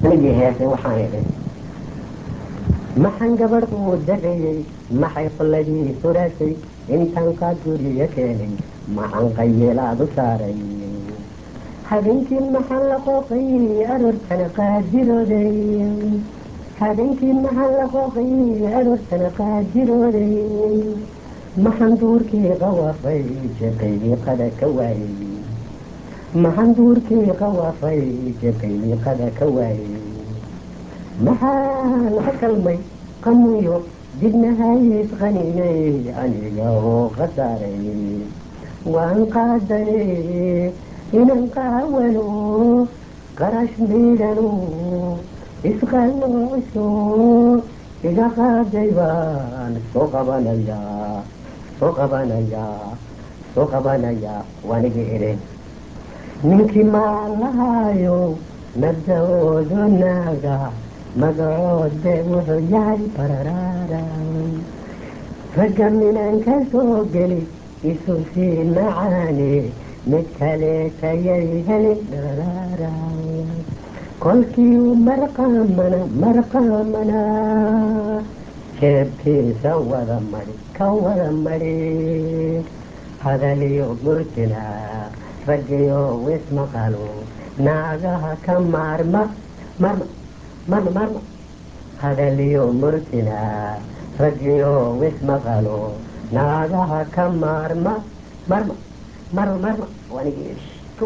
anigii heesay waxaan idhi maxaan gabadh uu dareeyey maxay qolladii suraasay intaan kaa guriya keenay maxaan qayeelaadu saaray habeenkii maxaan la qooqay aroortana qaadirooday habeenkii maxaan la qooqay aroortana qaadirooday maxaan duurkii qawaafay jeqaydii qada ka waayey maxaan duurkii qawaafay jeqaydii qada ka waayey maxaan ka kalmay qamuyo dibnahays qaninay aniga oo khasaaray waan qaadanay inan qaawano qarash miidhano isqalooso iga qaaday baan soo qabanayaa soo qabanayaa soo qabanayaa waanigi idhi ninkii maan lahaayo nabdoodo naaga magacoode wuxuu yahay bararaara ragga minan ka soo geli isu sii macaane mid kaleetayay heli bararaara kolkii u marqaamana marqaamana jeebkiisa wada mari ka wada mari hadaliyo murtina raggiyo wismaqalo naagaha ka maarma marma marma marma hadaliyo murtina raggiyo wismaqalo naagaha ka maarma marma marma marma wanigii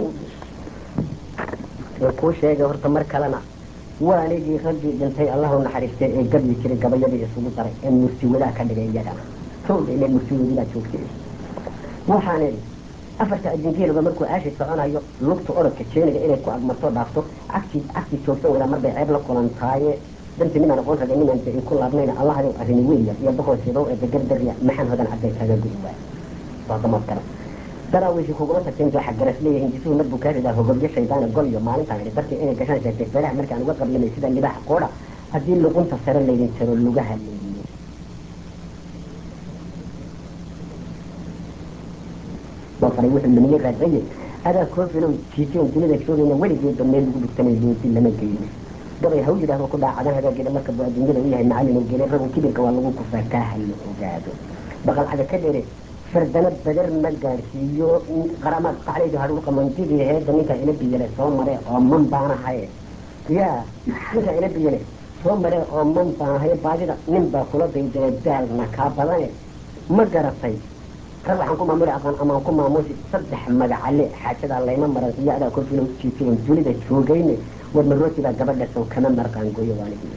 kuu sheegay horta mar kalena waa anigii raggii dhintay allahu naxariistay ee gabyi jiray gabayadii isugu daray ee mursiwadaa ka dhigay iyagana towda ile mursiwadiibaa joogtay waxaan idhi afarta ajingeelba markuu aashi soconayo lugta orodka jeeniga inay ku agmarto dhaafto cagtii cagtii joogsan wadaa marbay ceeb la kulantaaye danti nimaan aqoon ragay nimaan ay ku laabnayna allahadi arrini weya iyo boqorkeedo ee degardarya maxaan hodan cadday kaaga gudi waay waa damad kale daraawishi kugula tagteen dooxa garas leeyihiin jisuhu mar buu kaa ridaa hogobyo shaydaana gol iyo maalintaan idhi dartii inay gashaan sheegtay feeraha markaan uga qablamay sida libaxa qoodha haddii luqunta sare laydin jaro lugaha leeyiyo faray wuxuu lumiye raadsaye adaa koofilow jiiteen dunida joogayna weligeedba meel lagu dhugtanay looti lama geyno gabay haw yidhaahdo ku dhaacadan hagaageeda marka buu adduunyada u yahay macallin oo gelay ragu kibirka waa lagu kufaa kaa halo ogaado baqalcaga ka dhere fardana bader ma gaadhsiiyo qaramaad qaclaydu hadhuu qamantidii heedda ninka ila biyale soo mare oo man baanahaye yaa ninka ila biyale soo mare oo man baanahaye baadida nin baa kula daydalay daalna kaa badane ma garatay rag waxaan ku maamuli aqaan amaan ku maamusi saddex magacale xaajadaa layma maran iyo adaa korfilo jiifiyan dunida joogayne war marootibaa gabadha sow kama marqaan gooyo waanigi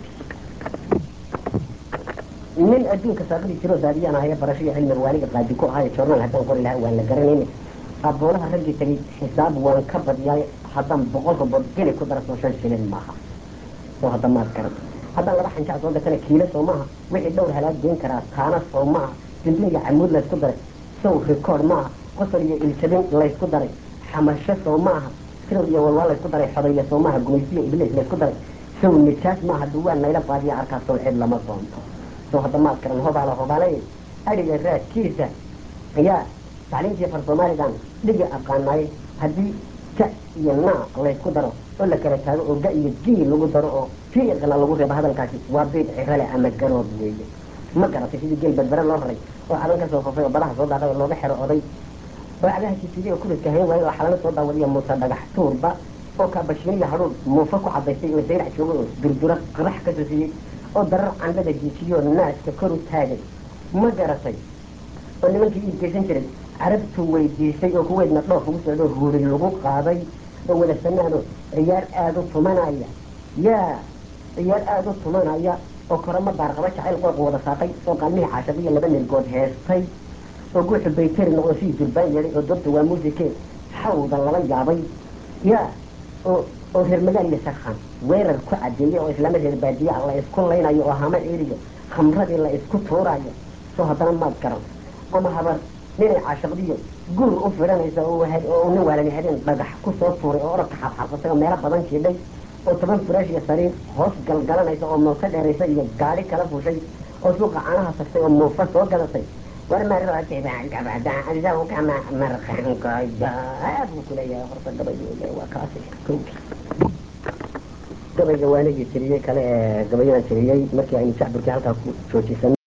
nin adduunka saaqadi jiro daadiyaan ahaya barasho cilmi waaniga qaadi ku ahayo joornaal haddaan qori lahaa waan la garanayne aboonaha raggii tagay xisaab waan ka badyaay haddaan boqol rubood geli ku dara soo shan shilin maaha soo hadda maad garan haddaan laba xanjac soo gatana kiilo soo maaha wixii dhowr halaag geen karaa taana soo maaha dimbe iyo camuud laysku daray sow rikoord maaha qosol iyo iljabin laysku daray xamasho soo maaha sirow iyo walwaa laysku daray xodayo soo maaha gumaysiyo ibliis laysku daray sow nijaas maaha duwaan nayla baadiya arkaa sow cid lama doonto soo hadda maad garan hobaala hobaalay adhiga raadkiisa ayaa tacliintii far soomaalidan dhigi aqaanay haddii ja iyo naa laysku daro oo la kala taago oo ga iyo gii lagu daro oo fiiqna lagu reebo hadalkaasi waa biid cirale ama garoob weeye ma garatay sidii geel berbere loo raray oo cadan ka soo fofay oo badaha soo daadhay oo looga xero oday oo cadaha jisidiy oo kuridka hayn waayo oo xalano soo daawadiya muuse dhagax tuurba oo kaabashiiniya hadhuur muufa ku cadaystay oo dayrac joogay oo durdura qarax ka soo siiyey oo darar candhada jiijiyoo naaska kor u taagay ma garatay oo nimankii iibgeysan jiray carabtu weydiisay oo kuweydna dhoof ugu socdo huuri lagu qaaday oo wada sanaano ciyaar aada u tumanaya yaa ciyaar aada u tumanaya oo korama baarqaba jacayl qooqa wada saaqay oo qaalmihii caashaqiyo laba nirgood heestay oo guuxu bayteri noqdo sidii durbaan yeedhay oo doobta waa muusike xawda lala yaabay yaa oo oo reer magaal iyo sakhan weerar ku cadeeyey oo islaama reer baadiya la isku laynayo oo hama eriyo khamradii la isku tuurayo soo haddana maad garan ama habar ninay caashaqdiyo gur u fidhanaysa oo nin waalani habeen dhagax ku soo tuuray oo orodka xabxabsatay oo meelo badan jiidhay oo toban furaash iyo sariir hoos galgalanaysa oo muufa dheeraysa iyo gaari kala fushay oo suuqa caanaha tagtay oo muufa soo gadatay war marootiba gabadha zawgama marqankooda buu kuleeyahay horta gabayooda waa kaasi kowki gabayga waanigii tiriyey kale ee gabayadan tiriyey markii aynu jacburkii halkaa ku joojisanay